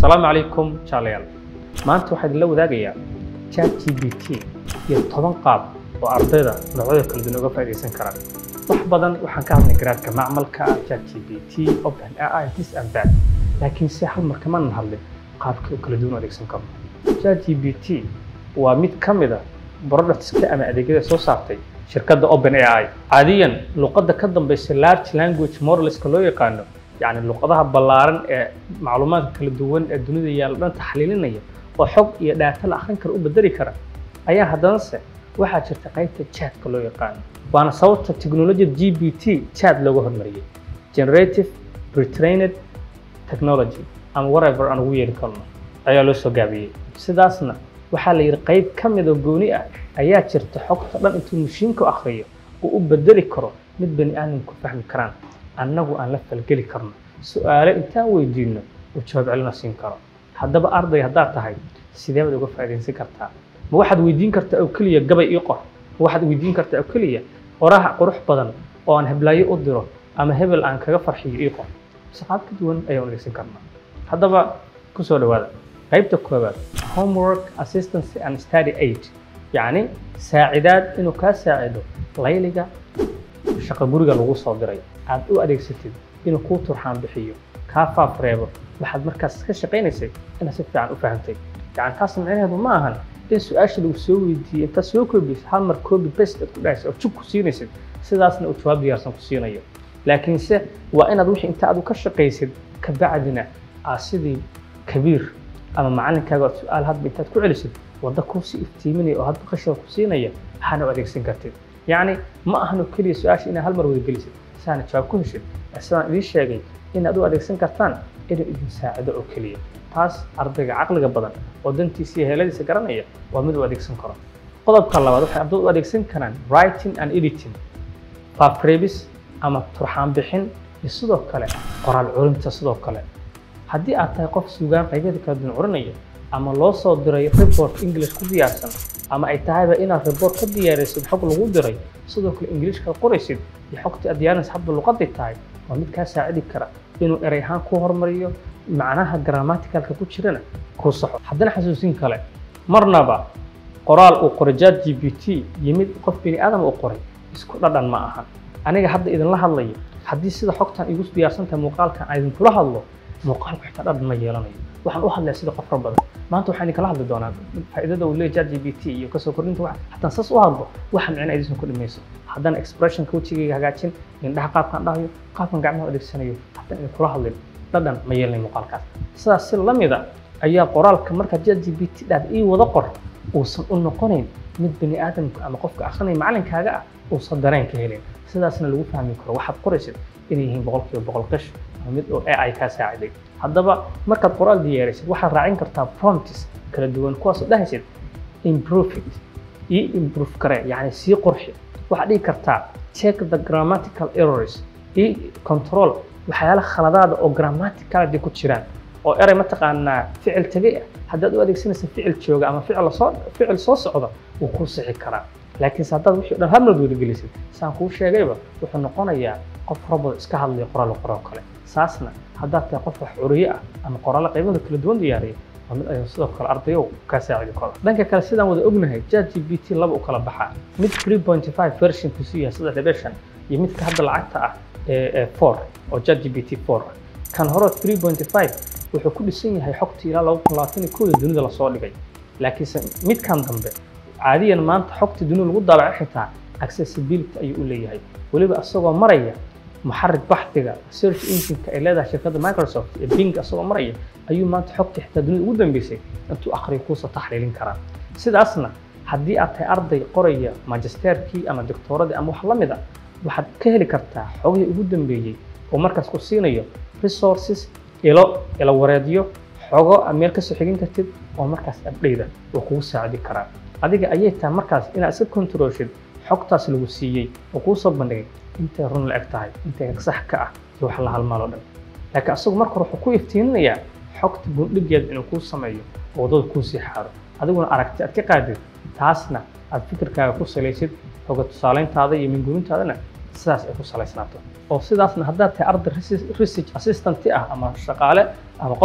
asalaamu calaykum jaalayaal maanta waxaa idinla wadaagayaa chat g p t iyo toban qaab oo ardayda noocyada kala duwan uga faa'iidaysan karaan wax badan waxaan ka hadlay garaadka macmalka ah chat g p t open ai this and that laakiin se hal mar kamaanan hadlin qaabkii oo kala duwan u adeegsan karno chat g p t waa mid ka mid a productska ama adeegyada soo saartay shirkadda open ai caadiyan luqadda ka dambaysa large language modeleska loo yaqaano yacni luqadaha ballaaran ee macluumaadka kala duwan ee dunida yaalla dhan taxliilinaya oo xog iyo dhaata la akhrin kara u bedeli kara ayaa haddanase waxaa jirta qaybta chatka loo yaqaano waana sababta technologiyada g p t chat looga hormariyey generative pretrained technology ama whatever aan ugu yeeri karno ayaa loo soo gaabiyey sidaasna waxaa la yidhi qayb ka mid oo gooni ah ayaa jirta xogta dhan intuu mashiinku akhriyo uu u bedeli karo mid bani aadamku fahmi karaan annagu aan la falgeli karno su-aale intaan weydiino uu jawaab celina siin karo haddaba arday haddaad tahay sidee baad uga faa'iidaysan kartaa ma waxaad weydiin kartaa oo keliya gabay ii qor ma waxaad weydiin kartaa oo keliya qoraha qurux badan oo aan heblaayo u diro ama hebel aan kaga farxiyo ii qor mise qaab ka duwan ayaan adeegsan karnaa haddaba ku soo dhawaada qaybta koowaad homework assistance and study aid yacni saacidaad inuu kaa saacido layliga shaqo guriga lagu soo diray aad u adeegsatid inuu kuu turxaan bixiyo kaa faaf reebo waxaad markaas ka shaqaynaysay inaad si fiican u fahantay yani taas micnaheedu ma ahan in su-aasha lagu soo weydiiyey intaad soo koobiysid hal mar copy paste aad ku dhahaysa oo jug ku siinaysid sidaasna uu jawaab diyaarsan ku siinayo laakiinse waa inaad wixii inta aad u ka shaqaysid kabacdina aad sidii kabiir ama macalinkaaga aad su-aal hadba intaad ku celisid wadda kuusii iftiiminaya oo hadba qashada ku siinaya waxaana u adeegsan kartid yacni ma ahan oo keliya su-aasha inaad hal mar wada gelisid saana jawaab ku heshid sidaan idiin sheegay inaad u adeegsan kartaan inuu idin saacido oo keliya taas ardayga caqliga badan oo dantiisa iyo heeladiisa garanaya waa mid u adeegsan karo qodobka labaad waxay ardaydu u adeegsan karaan writing and editing faafreebis ama turxaan bixin iyo sidoo kale qoraal curinta sidoo kale haddii aad tahay qof sugaan qaybyada kala duwan curinaya ama loo soo diray report english ku diyaarsan ama ay tahayba inaad report ka diyaarisid xog lagu diray sidoo kale ingiliishka qoraysid iyo xogtii aad diyaarinaysa hadba luqaday tahay waa mid kaa saacidi kara inuu erey ahaan ku hormariyo macnaha grammaticalka ku jirana kuu saxo haddana xasuusin kale marnaba qoraal uu qoray chat g p t yimid qof bini aadam uu qoray isku dhadhan ma ahan aniga hadda idinla hadlayo haddii sida xogtan igu diyaarsantahay muuqaalkan aan idinkula hadlo muuqaalku xitaa dhadhan ma yeelanayo waxaan u hadlaya sida qof badan maanta waxaan idinkala hadli doonaa faa'iidada uu leeyahay chat g p t iyo kasoo kordhinta wax haddaan saas u hadlo waxa micna idisan ku dhimayso haddaan expressionka wejigayga hagaajin indhaha qaabkaan dhahayo qaabkan gacmaha adeegsanayo haddaan idinkula hadlin dhadhan ma yeelanayo muuqaalkaas sidaas si lamida ayaa qoraalka markaa chat g p t dhaad ii wada qor uusan u noqonayn mid bani aadamka ama qofka akhrinaya macalinkaaga ah uusan dareen ka helin sidaasna lagu fahmi karo waxaad qoraysid inay yihiin boqolkiiba boqol qish ama mid oo ai kaa saaciday haddaba markaad qoraal diyaarisid waxaad raacin kartaa prompts kala duwan kuwaasoo dhahaysid improve it ii improve kare yacni sii qorxi waxaad dhihi kartaa check the grammatical errors ii control waxyaala khaladaada oo grammaticality ku jiraan oo erey mataqaanaa ficil tegay ah haddaad u adeegsanaysa ficil jooga ama ficil soo ficil soo socda wuu kuu sixi karaa laakiinse haddaad wixii o dhan halmad wadagelisid saan kuu sheegayba wuxuu noqonayaa qof robot iska hadlaya qoraal qoroo kale saasna haddaad tahay qof wax curiye ah ama qoraallo qaybada kala duwan diyaariya waa mid ayuu sidoo kale ardayow kaa saacidi karo dhanka kale sidaan wada ognahay chat g p t laba u kala baxaa mid three point five version kusu yahay sida revision iyo midka hadda lacagta ah ee four oo chat g p t four ah kan hore three point five wuxuu ku dhisan yahay xogtii ilaa laba kun labaatan iyo kooda dunida lasoo dhigay laakiinse midkan dambe caadiyan maanta xogta dunida lagu daabaco xitaa accessibility ayuu u leeyahay weliba isagoo maraya muxarik baxdiga search engineka ay leedahay shirkadda microsoft ee bing isagoo maraya ayuu maanta xogtii xitaa dunida ugu dambeysay intuu akhriyo kuusa taxliilin karaa sidaasna haddii aad tahay arday qoraya magisterkii ama doctooradii ama wax la mid a waxaad ka heli kartaa xogihii ugu dambeeyey oo markaas ku siinayo resources ilo ilo wareedyo xogo aad meel kasoo xigin kartid oo markaas abdhayda oo kugu saacidi karaa adiga ayay tahay markaas inaad iska controlshid xogtaas lagu siiyey oo kuu soo bandhigay intay run la eg tahay intay sax ka ah iyo wax la halmaaloo dhan laakiin asagu marka hore wuxuu ku iftiiminayaa xogta bundhigeeda inuu kuu sameeyo oo waddada kuu sii xaaro adiguna aragti aad ka qaadid taasna aad fikirkaaga ku salaysid xoga tusaalayntaada iyo minguurintaadana sidaas ay ku salaysnaato oo sidaasna haddaad tahay arday research assistant ah ama shaqaale ama qof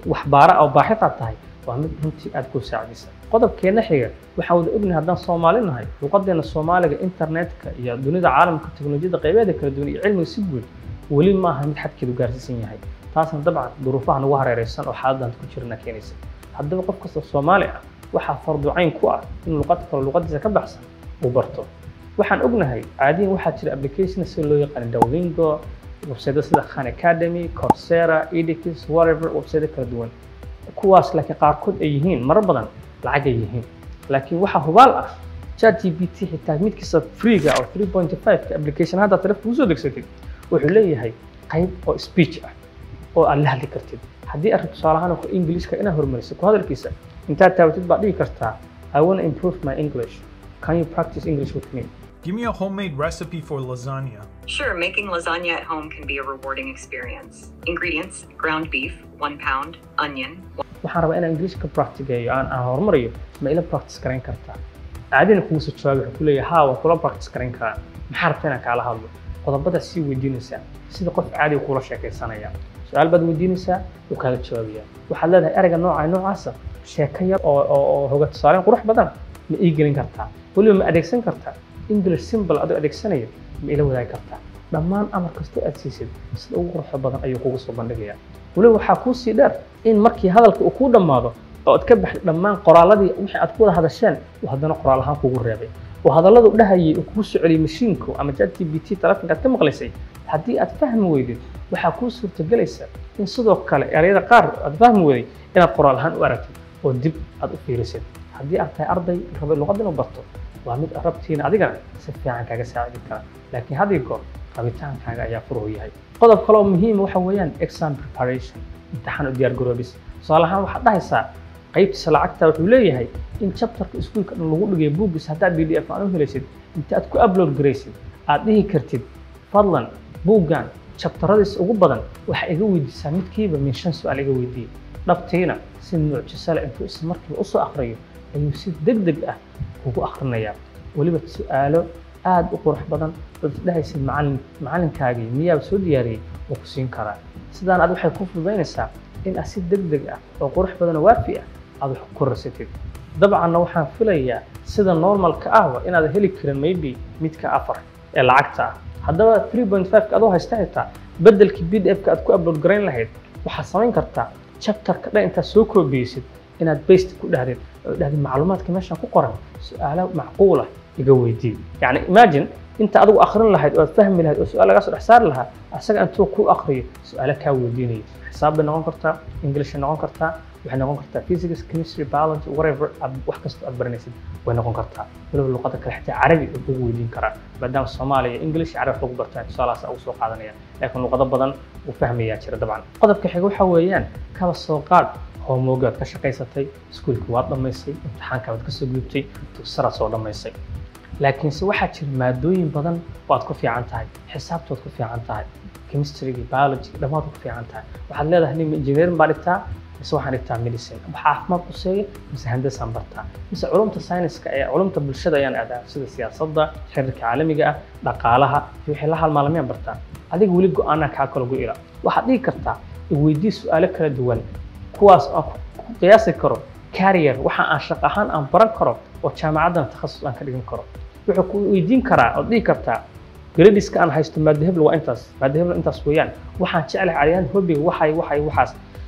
waxbaara oo baaxid aad tahay waa mid runtii aad ku saacidaysa qodobkeena xiga waxaan wada ognahay haddaan soomaali nahay luqadeena soomaaliga internetka iyo dunida caalamka teknolojiyada qaybeeda kala duwan iyo cilmiga si guud weli ma aha mid xadkeedu gaarsiisan yahay taasna dabcan duruufaha nagu hareereysan oo xaaladdan ku jirna keenaysa haddaba qof kasta soomaali ah waxaa farducayn ku ah in luqad kale luqadiisa ka baxsan uu barto waxaan ognahay caadiyan waxaa jira application sida loo yaqaan Duolingo website sida Khan Academy, Coursera, edX, whatever website kala duwan kuwaas laakiin qaarkood ay yihiin marar badan lacag ay yihiin laakiin waxaa hubaal ah ChatGPT xitaa midkiisa freega oo 3.5 ka application hadda taleefanka kusoo degsatid wuxuu leeyahay qayb oo speech ah oo aad la hadli kartid haddii aad rabto tusaale ahaan ingiliiska inaad horumariso ku hadalkiisa intaad taabatid baad dhigi kartaa I want to improve my English can you practice English with me Give me a homemade recipe for lasagna. Sure, making lasagna at home can be a rewarding experience. Ingredients ground beef, one pound, onion, waxaan rabaa inaan ingiliishka practiceeyo aan aan horumariyo ma ila practice garayn kartaa caadina kugu soo jawaabi wuxuu ku leeyahay haa waan kula practice garayn karaa maxaa rabta inaan kaala hadlo qodobbadaas sii weydiinaysaa sida qof caadiga kula sheekaysanaya su-aal baad weydiinaysaa wuu kaaga jawaabayaa waxaad leedahay ereyga nooca noocaasa sheeko yar oo oo oo hoga tusaaleyn qurux badan ma ii gelin kartaa weliba ma adeegsan kartaa english simple adoo adeegsanaya ma ila wadaagi kartaa dhammaan amar kastoo aad siisid sida ugu quruxda badan ayuu kugu soo bandhigayaa weliba waxaa kuu sii dheer in markii hadalka uu kuu dhammaado oo aad ka baxday dhammaan qoraaladii wixii aad ku wada hadasheen uu haddana qoraal ahaan kugu reebay oo hadalladu dhahayay uu kugu soo celiyay mashiinku ama ChatGPT taleefanka aad ka maqlaysay haddii aad fahmi weydid waxaa kuu suurtagelaysa in sidoo kale erayada qaar aad fahmi weyday inaad qoraal ahaan u aragtid oo dib aad u fiirisid haddii aad tahay arday rabay luqad inuu barto waa mid rabtiina adigana si fiican kaaga saacidi kara laakiin had iyo goor rabitaankaaga ayaa furuhu yahay qodob kale oo muhiima waxa weeyaan exam preparation imtixaan u diyaar garoobis tusaale ahaan waxaad dhahaysaa qaybtiisa lacagta wuxuu leeyahay in chapterka iskuulka dhan lagu dhigay buuggiisa haddaad b d f aan u helaysid inta aad ku upload garaysid aad dhihi kartid fadlan buuggan chapteradiisa ugu badan waxaa iga weydiisaa midkiiba min shan su-aal iga weydiiye dhabtiina si mucjisale intuu isla markiiba usoo akhriyo ayuu si deg deg ah ugu akhrinayaa weliba su-aalo aad u qurux badan oo isdhahaysid macallin macallinkaagii miyaaba soo diyaariyey oo ku siin karaa sidaan aad waxay ku fududaynaysaa in aad si deg deg ah oo qurux badan oo waafi ah aad wax ku rasatid dabcanna waxaan filayaa sida normalka ahba inaad heli karin maybe midka afar ee lacagta ah haddaba 3.5 adoo haysta xitaa beddelkii b d f ka aad ku upload garayn lahayd waxaad samayn kartaa chapterka dhan intaad soo koobiyeysid inaad baste ku dhahdid oo dhahdid macluumaadka meeshan ku qoran su-aalo macquula iga weydii yacni imagine inta adigu akhrin lahayd oo aad fahmi lahayd oo su-aal lagaa soo dhex saari lahaa asaga intuu ku akhriyo su-aalo kaa weydiinayo xisaab bay noqon kartaa english bay noqon kartaa waxay noqon kartaa physics chemistry biology whatever aad wax kasta aad baranaysid way noqon kartaa weliba luqada kale xitaa carabi uu kugu weydiin karaa maadaama soomaaliya english iyo carabi wax lagu bartaa tusaalahaas ugu soo qaadanaya laakiin luqado badan uu fahmayaa jira dabcan qodobka xiga waxa weeyaan kaba soo qaad homework aad ka shaqaysatay iskuulka waad dhammaysay imtixaanka waad kasoo gudubtay dugsaraad soo dhammaysay laakiinse waxaa jira maadooyin badan oo aad ku fiican tahay xisaabtood ku fiican tahay chemistryga biology dhammaad ku fiican tahay waxaad leedahay nin engineering baa dhigtaa mise waxaan dhigtaa medicine wax caafimaad quseeya mise handasaan bartaa mise culumta sayniska ee culumta bulshada ayaan aadaa sida siyaasadda xiriirka caalamiga ah dhaqaalaha iyo wixii la halmaalamiyaan bartaa adiga weli go-aanaa kaa kala go-ila waxaad dhihi kartaa iweydii su-aalo kala duwan kuwaas aan ku qiyaasi karo carrier waxa aan shaqo ahaan aan baran karo oo jaamacaddan takhasus aan ka dhigan karo wuxuu ku weydiin karaa ood dhihi kartaa gradiska aan haysto maada hebel waa intaas maada hebel intaas weeyaan waxaan jeclahay caadiyaan hobiga waxay waxay waxaas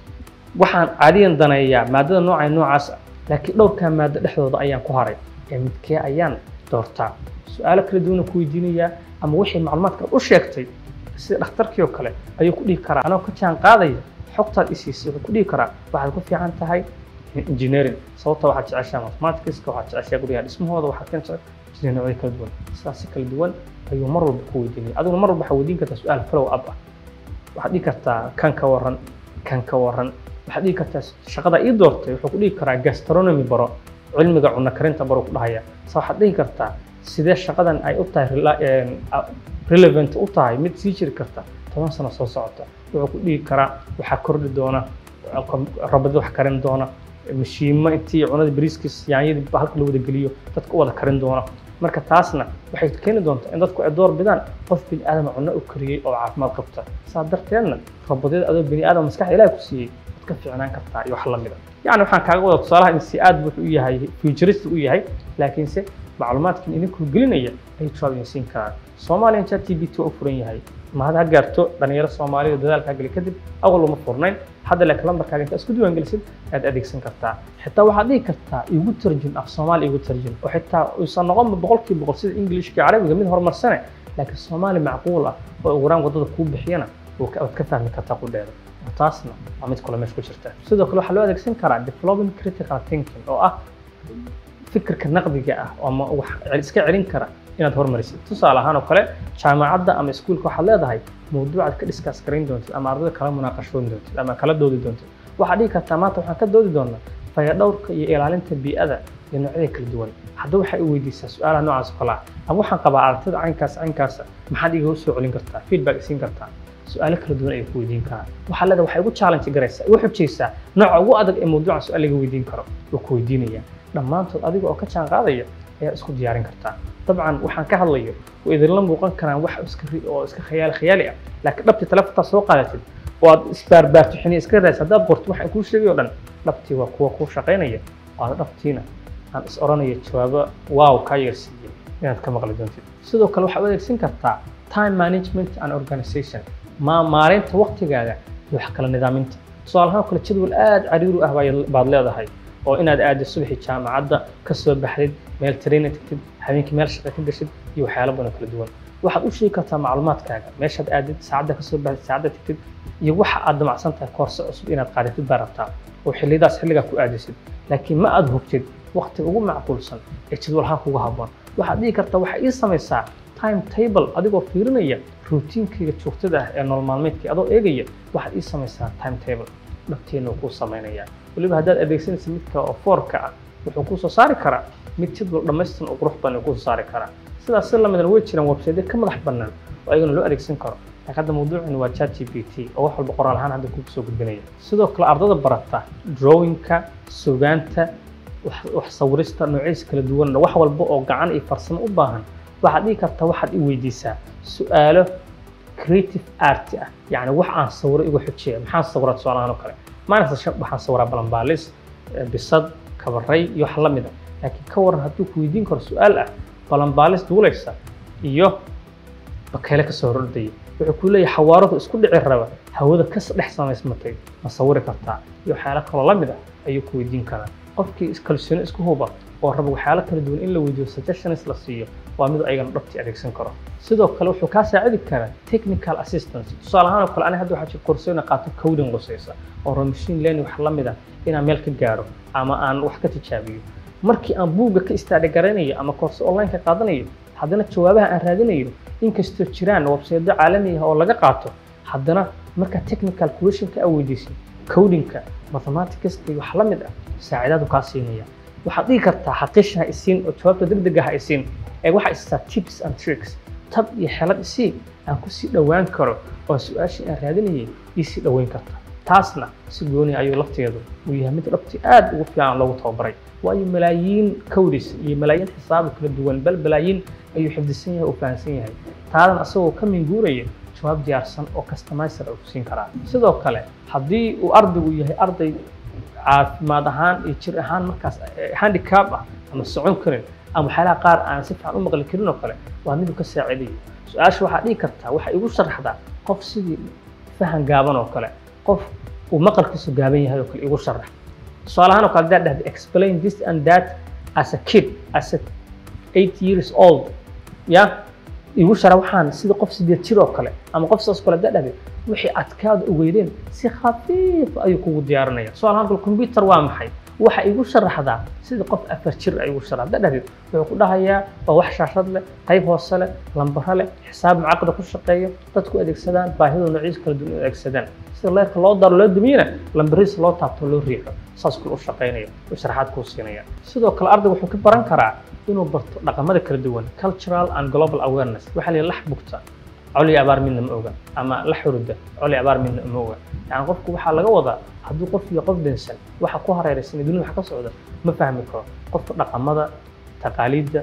waxaan caadiyan daneeyaa maadada noocay noocaas ah laakiin dhowrkaa maado dhexdooda ayaan ku haray ee midkee ayaan doortaa su-aalo kala duwana ku weydiinayaa ama wixii macluumaadka u sheegtay sida dhakhtarkii oo kale ayuu ku dhihi karaa anoo ka jaan qaadaya xogtaad isiisay wuxuu ku dhihi karaa waxaad ku fiican tahay engineering sababta waxaad jeceshaa mathematicska waxaad jeceshaa guryaha dhismahooda waxaad ka jeceshaa engineering kala duwan sidaas si kala duwan ayuu mar walba ku weydiinaya adiguna mar walba waxaa weydiin kartaa su-aal follow up ah waxaad dhihi kartaa kan ka waran kan ka waran waxaad dhihi kartaa shaqada ii doortay wuxuu ku dhihi karaa gastronomy baro cilmiga cunno karinta baro ku dhahaya sa waxaad dhihi kartaa sidee shaqadan ay u tahay relevant u tahay mid sii jiri karta toban sano soo socota wuxuu ku dhihi karaa waxaa kordhi doona rabada wax karin doona mashiimo intii cunada bariiskiis yaanyadii halka la wada geliyo dadka u wada karin doona marka taasna waxay keeni doontaa in dadku ay door bidaan qof bini aadama cunno u kariyey oo caafimaad qabta saa darteedna rabadyada adoo bini aadam maskaxda ilaah ku siiyey ka fiicnaan kartaa iyo wax la mida yani waxaan kaaga wada tusaalaha in si aad wuxuu u yahay futurist u yahay laakiinse macluumaadkan idinkuu gelinaya ay jawaab idin siin karaan soomaaliyan chat g p t waa u furan yahay ma had ha gaarto dhalinyaro soomaalida dadaalkaa geli kadib awal uma furnayn hadda laakiin lambarkaaga intaa isku diiwaangelisid ayaad adeegsan kartaa xitaa waxaad dhihi kartaa igu tarjun af soomaali igu tarjun oo xitaa uusan noqonba boqolkiiba boqol sida ingilishka iyo carabiga mid horumarsane laakiin soomaali macquul ah oo ugu yaraan waddada kuu bixiyana waad ka fahmi kartaa qudheeda taasna waa mid kale meesha ku jirta sidoo kale waxaa loo adeegsan karaa developing critical thinking oo ah fikirka naqdiga ah ama wax iska celin kara inaad hormarisid tusaale ahaan oo kale jaamacadda ama iskuulka waxaad leedahay mawduucaad ka discuss garayn doontid ama ardayda kala munaaqashoon doontid ama kala doodi doontid waxaad dhihi kartaa maanta waxaan ka doodi doonaa fayadhowrka iyo ilaalinta bii'ada iyo noocyada kala duwan hadda waxay i weydiisaa su-aalaha noocaas oo kale ah ama waxaan qabaa aragtida caynkaas caynkaasa maxaad iga soo celin kartaa feedback isiin kartaa su-aalo kala duwan ayay ku weydiin karaan waxaa leedahay waxay ugu challenge garaysaa igu xujaysaa nooca ugu adag ee mawduuca su-aal laga weydiin karo wuu ku weydiinaya dhammaantood adiga oo ka jaan qaadaya ayaa isku diyaarin kartaa dabcan waxaan ka hadlayo way idinla muuqan karaan wax iska oo iska khayaali khayaali ah laakiin dhabtii telefontaa soo qaadatid oo aad isbaarbaartixiniya iska raadis haddaad qorto waxaan kuu sheegay oo dhan dhabtii waa kuwa kuu shaqaynaya oo aad dhabtiina aan is oranayo jawaabo waaw kaa yeersiiyey inaad ka maqli doontid sidoo kale waxaad u adeegsan kartaa time management and organization ma maareynta waqtigaaga iyo wax kala nidaaminta tusaale ahaan kale jadwal aad cariiru ah baad leedahay oo inaad aadid subaxii jaamacadda ka soo baxdid meel traina tagtid habeenkii meel shaqa ka gashid iyo waxyaalo badan kala duwan waxaad u sheegi kartaa macluumaadkaaga meeshaad aadid saacadda ka soo baxdid saacadda tagtid iyo waxa aad damacsan tahay koorse cusub inaad qaadatid baa rabtaa oo xilliyadaas xilligaa ku aadisid laakiin ma aad hubtid waqtiga ugu macquulsan ee jadwalhaan kugu habboon waxaad dhihi kartaa waxaa ii samaysaa time table adigoo fiirinaya routiinkayga joogtada ah ee nolol maalmeedkii adoo eegaya waxaad ii samaysaa time table dhabteena uu kuu samaynayaa weliba haddaad adeegsanaysa midka oo foorka ah wuxuu kuu soo saari karaa mid jadwal dhammaystiran oo qurux badan kuu soo saari karaa sidaas si lamidan way jiraan website ka madax bannaan oo ayagana loo adeegsan karo laakiin hadda mawduucani waa chat g p t oo wax walba qoraal ahaan hadda kugu soo gudbinaya sidoo kale ardada barata drawingka sugaanta wax sawirista noocyadiisa kala duwan wax walba oo gacan iyo farsamo u baahan waxaad dhihi kartaa waxaad i weydiisaa su-aalo creative art ah yacni wax aan sawiro igu xujiya maxaan sawiraa tusaalahaan oo kale maalinta waxaan sawiraa balanbaalis bisad kabaray iyo wax la mida laakiin ka waran hadduu ku weydiin karo su-aal ah balanbaalis duulaysa iyo bakeyle kasoo hordaya wuxuu ku leeyahay xawaaradu isku dhici raba hawada ka dhex samaysmatay ma sawiri kartaa iyo waxyaalo kaloo la mid ah ayuu ku weydiin karaa qofkii kalsooni isku huba oo raba waxyaalo kala duwan in la weydiiyo suggestions la siiyo waa mid ayagana dhabtii adeegsan karo sidoo kale wuxuu kaa saacidi karaa technical assistance tusaale ahaan oo kale aniga hadda waxaa jira koorsooyin qaato coding qusaysa oo machine learning wax la mid ah inaan meel ka gaaro ama aan wax ka tijaabiyo markii aan buugga ka istaadhi garaynayo ama koorse online ka qaadanayo haddana jawaabaha aan raadinayo inkastoo jiraan websaydo caalami ah oo laga qaato haddana marka technical questionka aa weydiisid codingka mathematicska iyo wax la mid ah saacidaadu kaa siinaya waxaad dhihi kartaa xaqiisha ha isiin oo jawaabta degdega ha isiin ee waxaa istaa tips and tricks tab iyo xelad isii aan ku sii dhowaan karo oo su-aashii aan raadinayay ii sii dhoweyn karta taasna si gooni ayuu lafteedu uu yahay mid dhabti aad ugu fiican loogu tababaray waayo malaayiin codis iyo malaayiin xisaabo kala duwan bal malaayiin ayuu xifdisan yahay oo fahamsan yahay taadan asagoo ka minguuraya jawaab diyaarsan oo customizer uu siin karaa sidoo kale haddii uu ardaygu yahay arday caafimaad ahaan iyo jir ahaan markaas handicap ah ama socon karin ama waxyaalaha qaar aan si fiican u maqli karin oo kale waa miduu ka saacidayo su-aasha waxaa dhihi kartaa waxay igu sharaxdaa qof sidii fahan gaaban oo kale qof uu maqalkiisu gaaban yahay oo kale igu sharax tusaale ahaan oo kale haddaad dhahda explain this and that as a kid as a eight years old ya igu shara waxaan sida qof sideed jir oo kale ama qof saas kale haddaad dhahda wixii adkaada ogeydeen si khafiif ayuu kugu diyaarinaya tusaale ahaan kale computer waa maxay waxa igu sharaxdaa sida qof afar jir ay igu sharax haddaad dhahdid wuxuu ku dhahayaa waa wax shaashad leh qayb hoose leh lambaro leh xisaab mucaqada ku shaqeeyo dadku adeegsadaan baahidoo noocyadiisa kala duwan u adeegsadaan sida leerka loo daro loo dumiyana lambarihiisa loo taabto loo riixo saas kule u shaqaynaya u sharaxaad kuu siinaya sidoo kale ardayga wuxuu ka baran karaa inuu barto dhaqamada kala duwan cultural and global awareness waxaa la lax bugta coli abaar midna ma oga ama la xuruda coli abaar midna ma oga yani qofku waxaa laga wadaa hadduu qof iyo qof dhinsan waxa ku hareeraysan dunida wax ka socda ma fahmi karo qofka dhaqamada taqaaliidda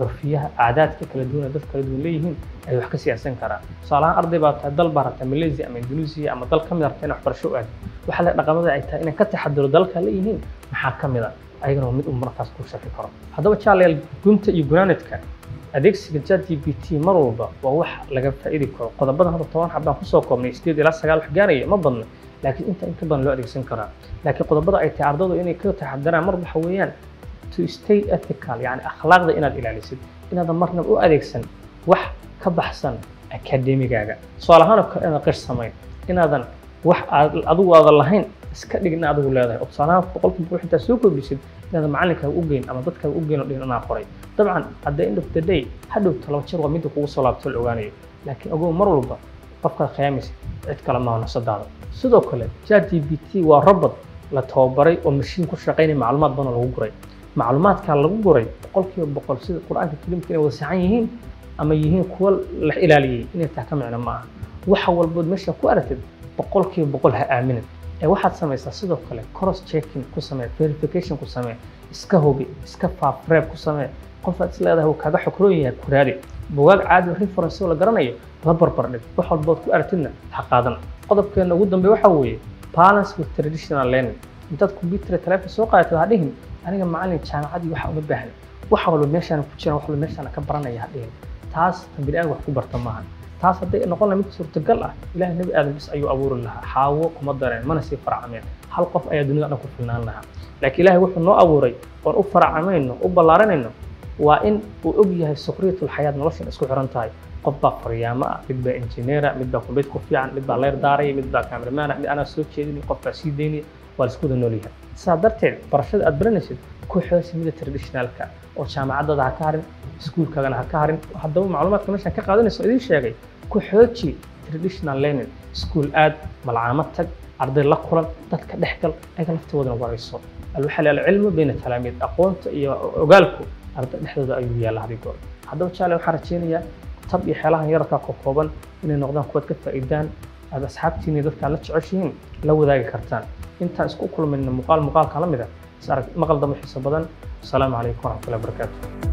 curfiyaha caadaadka kala duwan ee dad kala duwan leeyihiin ay wax ka siyaasan karaan tusaalahaan arday baa tahay dal baa rabta malaysia ama indonesia ama dal ka mid rabta inay waxbarasho u aado waxa le dhaqamada ay tahay inay ka taxadiro dalka leeyihiin maxaa ka mid a ayagana waa mid uu markaas ku shaki karo haddaba jaalayaal gunta iyo gunaanadka adeegsiga ChatGPT mar walba waa wax laga faa'iidi karo qodobadan hadda toban xabaan kusoo koobnay sideed ilaa sagaal wax gaaraya ma badna laakiin inta inta badan loo adeegsan karaa laakiin qodobada ay tahay ardaydu inay ka taxadaraan mar waxa weeyaan to stay ethical yani akhlaaqda inaad ilaalisid inaadan marnaba u adeegsan wax ka baxsan akademigaaga tusaale ahaan oo kale inaadan qish samayn inaadan wax aad adigu aadan lahayn iska dhig in adigu leedahay oo tusaale ahaan boqolkiiba boqol intaad soo kordhisid inaadan macalinkaaga u geyn ama dadkaaga u geyn oo dhihin inaa qoray dabcan at the end of the day hadhow talaba jir waa midda kugu soo laabto la ogaanayo laakiin ogow mar walba qofkaad khiyaamaysid cid kale maaha nafsadaada sidoo kale ChatGPT waa robot la tababaray oo mashiin ku shaqaynaya macluumaad badan oo lagu guray macluumaadkaa lagu guray boqolkiiba boqol sida qur-aanka kariimka inay wada saxan yihiin ama yihiin kuwa la ilaaliyey inay tahay ka micno ma aha waxa walbood meesha ku aragtid boqolkiiba boqol ha aaminin ee waxaad samaysaa sidoo kale cross checking ku samee verification ku samee iska hubi iska faafreeb ku samee qofaad is leedahay uu kaaga xokroon yahay ku raadi bugaag caadi reference oo la garanayo la barbar dhig wax walbood ku aragtidna ha qaadan qodobkeena ugu dambe waxa weeye balance with traditional learning intaad computer telefoon soo qaadatid ha dhihin aniga macalin jaamacadii waxa uma baahna wax walba meeshaan ku jiraan wax walba meeshaan ka baranaya ha dhihin taas tan bini wax ku barta maaha taas hadday noqon lahayd mid suurtagal ah ilaahay nebi aadam bis ayuu abuuri lahaa xaawo kuma dareen mana sii faracameen hal qof ayaa dunida dhan ku filnaan lahaa laakiin ilaahay wuxuu noo abuuray oon u faracamayno u ballaaranayno waa in uu og yahay sukhriyatul xayaat noloshan isku xiran tahay qof baa faryaamo ah mid baa injineera mid baa kumbiyuutar ku fiican mid baa leer daaraya mid baa kameramaana mid anaa soo jeedinay qof baa sii daynaya waa la isku wada nool yahay sidaa darteed barashada aad baranaysid ku xoosi mida traditionalka oo jaamacadada ha ka harin iskuulkaagana ha ka harin haddaba macluumaadka meeshaan ka qaadanayso idiin sheegay ku xooji traditional learning iskuul aad malcaamad tag arday la kulan dadka dhex gal ayaga laftigoodana warayso alwaxa la cilmu bayna talaamiid aqoonta iyo ogaalku arday dhexdooda ayuu yaalla hadig goor haddaba jaale waxaan rajaynayaa tab iyo xeelahan yararkaa ka kooban inay noqdaan kuwaad ka faa'iidaan aad asxaabtiina iyo dadka aad la jeceshihiin la wadaagi kartaan intaan isku kulmayna muuqaal muuqaalka la mid ah is arag maqal dambe xiiso badan asalaamu calaykum waraxmatullahi wabarakaatu